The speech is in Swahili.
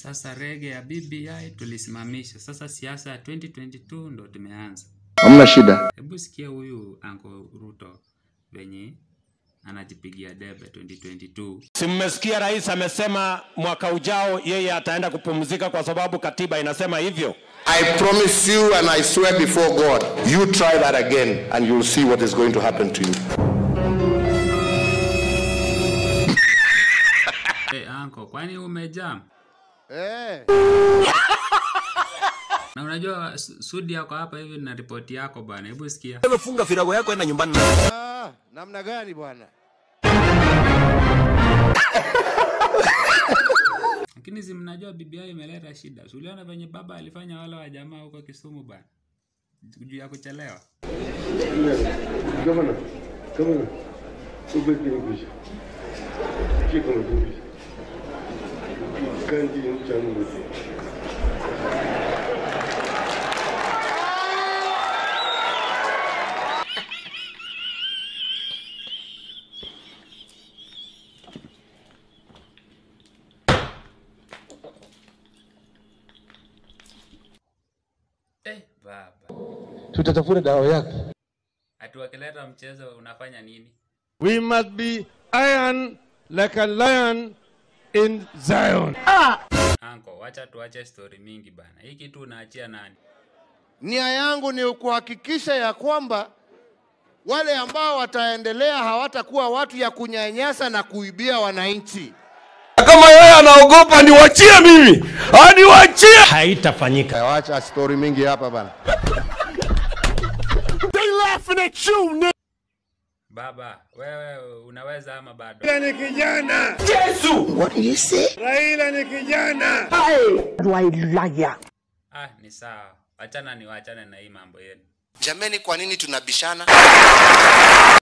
Sasa rege ya BBI tulisimamisha. Sasa siasa ya 2022 ndo tumeanza. Hamna shida. Hebu sikia huyu Uncle Ruto venye anajipigia debe 2022. Si mmesikia rais amesema mwaka ujao yeye ataenda kupumzika kwa sababu katiba inasema hivyo. I promise you and I swear before God, you try that again and you'll see what is going to happen to you. Hey, Uncle, kwani umejam? Eh, Na unajua Su- Sudi yako hapa hivi na ripoti yako bwana. Hebu sikia. Wewe funga virago yako enda nyumbani. ah, namna gani bwana? Lakini si mnajua BBI imeleta shida. Si uliona venye baba alifanya wale wa jamaa huko Kisumu bwana. Juu ya kuchelewa. Governor, governor, ube kinikusha. Kiko mtukushi. Kanji mchana mwote. Eh, baba. Tutatafuta dawa yake. Ati wakileta mchezo unafanya nini? We must be iron like a lion in Zion. Anko, wacha tuache story mingi bana. Hii kitu unaachia nani? Nia yangu ni kuhakikisha ya kwamba wale ambao wataendelea hawatakuwa watu ya kunyanyasa na kuibia wananchi. Kama yeye anaogopa niwachie mimi. Aniwachie. Haitafanyika. Wacha story mingi hapa bana. Baba, wewe unaweza ama bado? Raila ni kijana. Raila ni kijana. Ah, ni sawa. Achana ni wachane na hii mambo yenu. Jameni, kwa nini tunabishana?